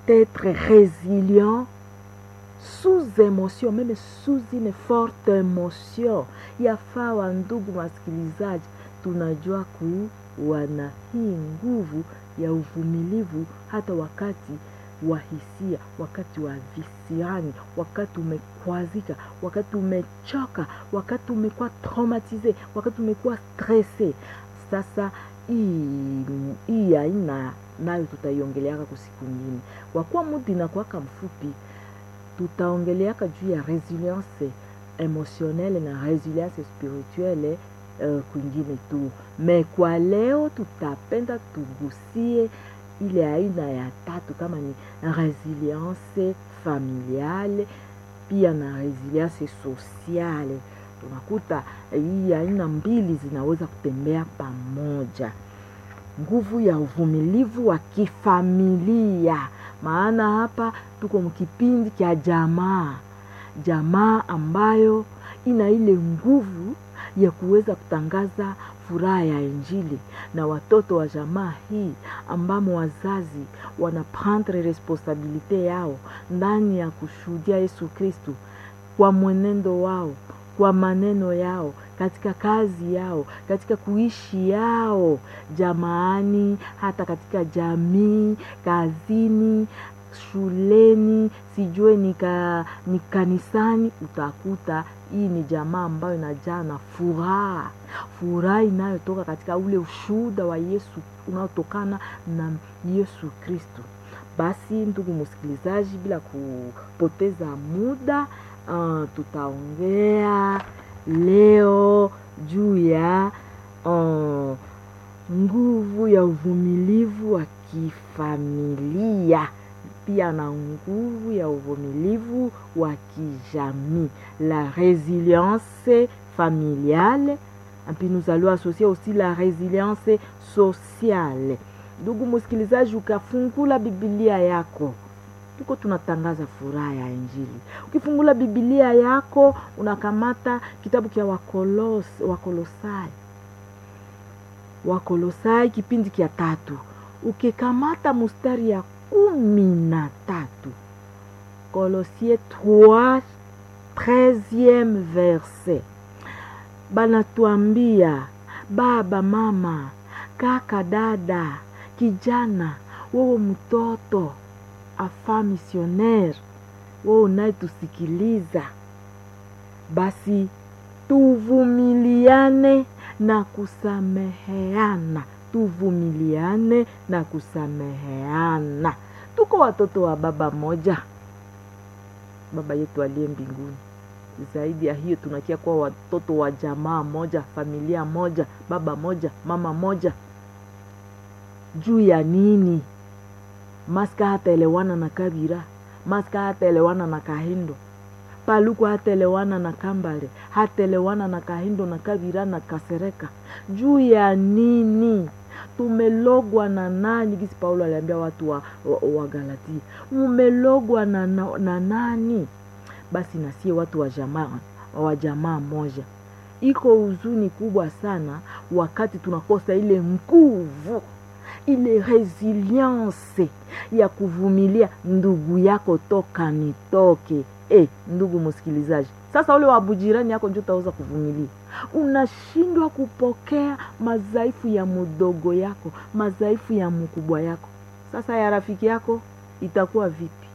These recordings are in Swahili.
être résilient sous émotion, même sous une forte émotion. Yafaa wa ndugu wasikilizaji, tunajua kuwa na hii nguvu ya uvumilivu hata wakati wa hisia, wakati wa visiani, wakati umekwazika, wakati umechoka, wakati umekuwa traumatize, wakati umekuwa stresse. Sasa hii hii aina nayo tutaiongeleaka kusiku nyingine, kwa kuwa muda inakuwaka mfupi tutaongeleaka juu ya resilience emotionnelle na resilience spirituelle uh, kwingine tu me kwa leo tutapenda tugusie ile aina ya tatu kama ni resilience familiale pia na resilience sociale tunakuta hii aina mbili zinaweza kutembea pamoja nguvu ya uvumilivu wa kifamilia maana hapa tuko mkipindi cha jamaa jamaa ambayo ina ile nguvu ya kuweza kutangaza furaha ya injili na watoto wa jamaa hii ambamo wazazi wanaprendre responsabilite yao ndani ya kushuhudia yesu kristu kwa mwenendo wao kwa maneno yao katika kazi yao katika kuishi yao jamaani hata katika jamii kazini shuleni sijue ni, ka, ni kanisani utakuta hii ni jamaa ambayo inajaa na furaha furaha inayotoka katika ule ushuhuda wa yesu unaotokana na yesu kristu basi ndugu msikilizaji bila kupoteza muda uh, tutaongea leo juu ya uh, nguvu ya uvumilivu wa kifamilia pia na nguvu ya uvumilivu wa kijamii la résilience familiale puis nous allons associer aussi la résilience sociale ndugu msikilizaji ukafungula bibilia yako tuko tunatangaza furaha ya injili ukifungula bibilia yako unakamata kitabu kya wakolos, wakolosai wakolosai kipindi kya tatu ukikamata mustari ya kumi na tatu kolosie 3 13e verset banatuambia baba mama kaka dada kijana wewe mtoto afa misionaire wewe unayetusikiliza basi tuvumiliane na kusameheana tuvumiliane na kusameheana tuko watoto wa baba moja baba yetu aliye mbinguni zaidi ya hiyo tunakia kuwa watoto wa jamaa moja familia moja baba moja mama moja juu ya nini maska hataelewana na kabira maska hataelewana na kahindo paluku hataelewana na kambale hataelewana na kahindo na kabira na kasereka juu ya nini tumelogwa na nani gisi paulo aliambia watu wa, wa, wa galatia mumelogwa na, na, na nani basi nasie watu wa jamaa wa jamaa moja iko huzuni kubwa sana wakati tunakosa ile nguvu ile resilience ya kuvumilia ndugu yako toka nitoke e, ndugu msikilizaji sasa ule wabujirani yako njo utaweza kuvumilia unashindwa kupokea madhaifu ya mdogo yako madhaifu ya mkubwa yako sasa ya rafiki yako itakuwa vipi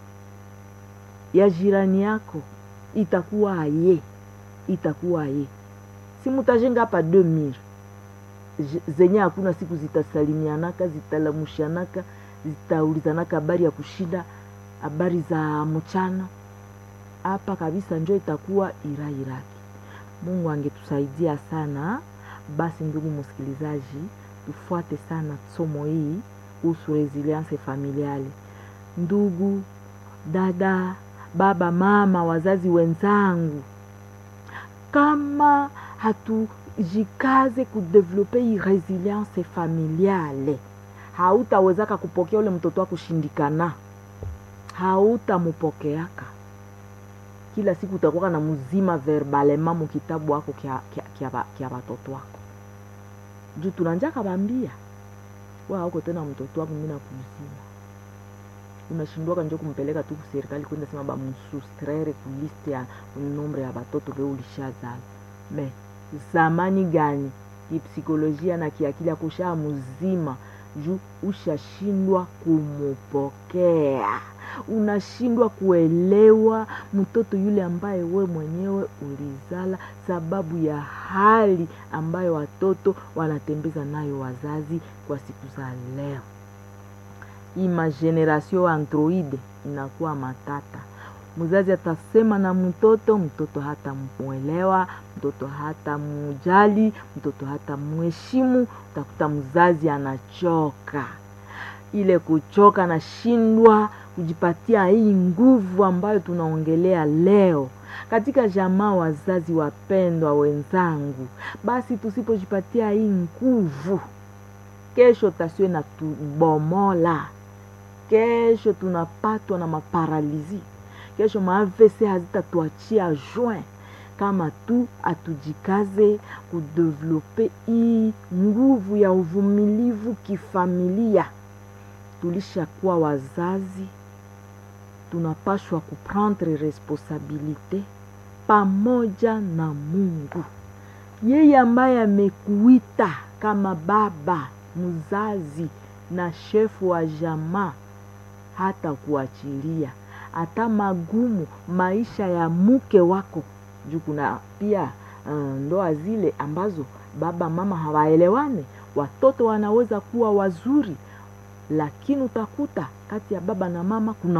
ya jirani yako itakuwa aye itakuwa aye si mutajenga hapa 2000 zenye hakuna siku zitasalimianaka zitalamushanaka zitaulizanaka habari ya kushinda habari za mchana hapa kabisa njo itakuwa irairaki mungu angetusaidia sana basi ndugu msikilizaji tufuate sana somo hii kuhusu resilience familiale ndugu dada baba mama wazazi wenzangu kama hatujikaze kudevelope hii resilience familiale hautawezaka kupokea ule mtoto wako shindikana hautamupokeaka kila siku utakuwa na mzima verbalema mukitabu wako kya watoto wako juu tunanja kabambia wa auko tena mtoto wako mina kuzima unashindwaka njo kumpeleka tu kuserikali kwenda sema bamusustraire kuliste ya nombre ya batoto be ulishazala me zamani gani kipsikolojia na kiakili akushaa mzima juu ushashindwa kumupokea unashindwa kuelewa mtoto yule ambaye we mwenyewe ulizala sababu ya hali ambayo watoto wanatembeza nayo wazazi kwa siku za leo hii mageneration androide inakuwa matata mzazi atasema na mtoto mtoto hata mwelewa mtoto hata mujali mtoto hata mheshimu utakuta mzazi anachoka ile kuchoka nashindwa kujipatia hii nguvu ambayo tunaongelea leo katika jamaa wazazi wapendwa wenzangu basi tusipojipatia hii nguvu kesho tasiwe na tubomola kesho tunapatwa na maparalizi kesho maavc hazitatuachia juin kama tu atujikaze kudevelope hii nguvu ya uvumilivu kifamilia tulishakuwa wazazi tunapashwa kuprendre responsabilite pamoja na mungu yeye ambaye amekuita kama baba mzazi na shefu wa jamaa hata kuachilia hata magumu maisha ya mke wako juu kuna pia uh, ndoa zile ambazo baba mama hawaelewane watoto wanaweza kuwa wazuri lakini utakuta kati ya baba na mama kuna